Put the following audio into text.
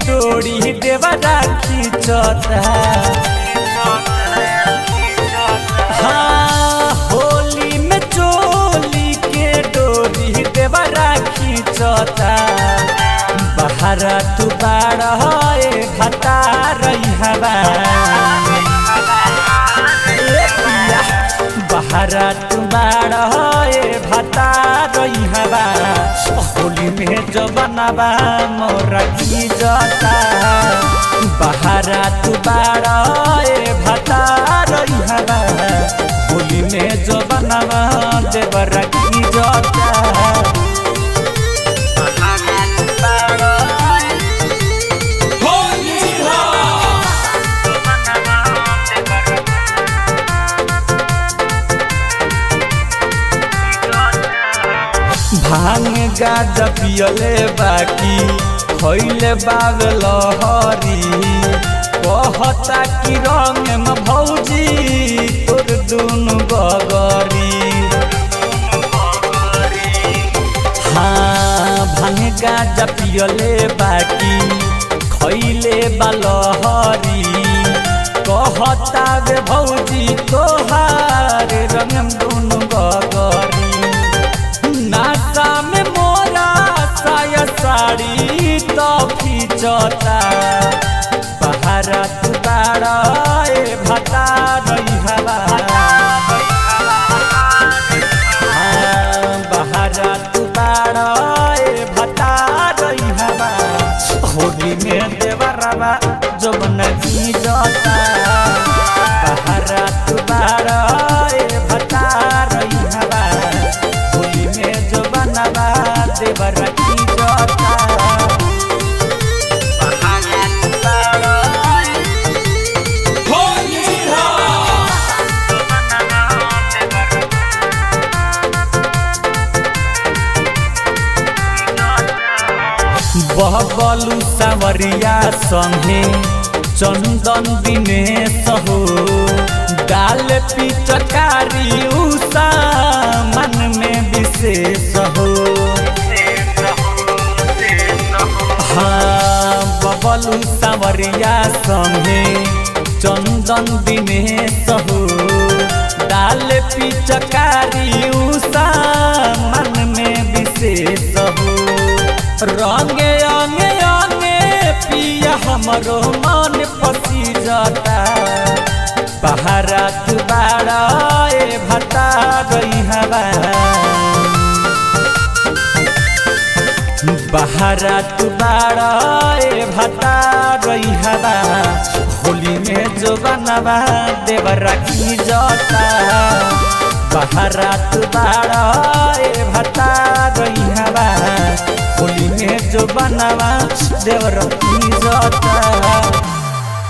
डोरी देवरा खींचता हाँ होली में चोली के डोरी देवरा खींचता बहरा तू बाड़ है भता रही हवा बहरा तू बाड़ है भता रही हवा होली में जो बनवा मोरा की जता बहरा तू बाड़ है भता रही हवा होली में जो बनवा देवरा की जता भांग गाजा पियले बाकी खैले बावे लहरी कहता कि रंग में भौजी तोर दुनु गगरी हाँ भांग गाजा पियले बाकी खैले बा लहरी कहता वे भौजी तोहार रंग में दुनु गगरी नाता में मोरा साया साड़ी तो खींचता बहरा तू बाड़ा ए भता रही हवा हाँ, बहरा तू बाड़ा ए भता रही हवा होली में देवरवा जब नदी जाता बहरा तू बाड़ा ए भता रही हवा होली में जो बनवा देवर की जोता बहबलू सावरिया संगे चंदन दिनेश हो डाल पिचकारी उषा मन में विशेष हो हाँ बबलू सावरिया संगे चंदन दिनेश हो डाल पिचकारी उषा मन में विशेष हो रंगे अंगे अंगे पिया हमरो मन पसी जाता बहरा तू बाड़ा ए भता गई हवा बहरा तू बाड़ा ए भता गई हवा होली में जो बनवा देवरा की जाता बहरा तू बाड़ा ए भता गई हवा होली में जो बनवा देवर की जाता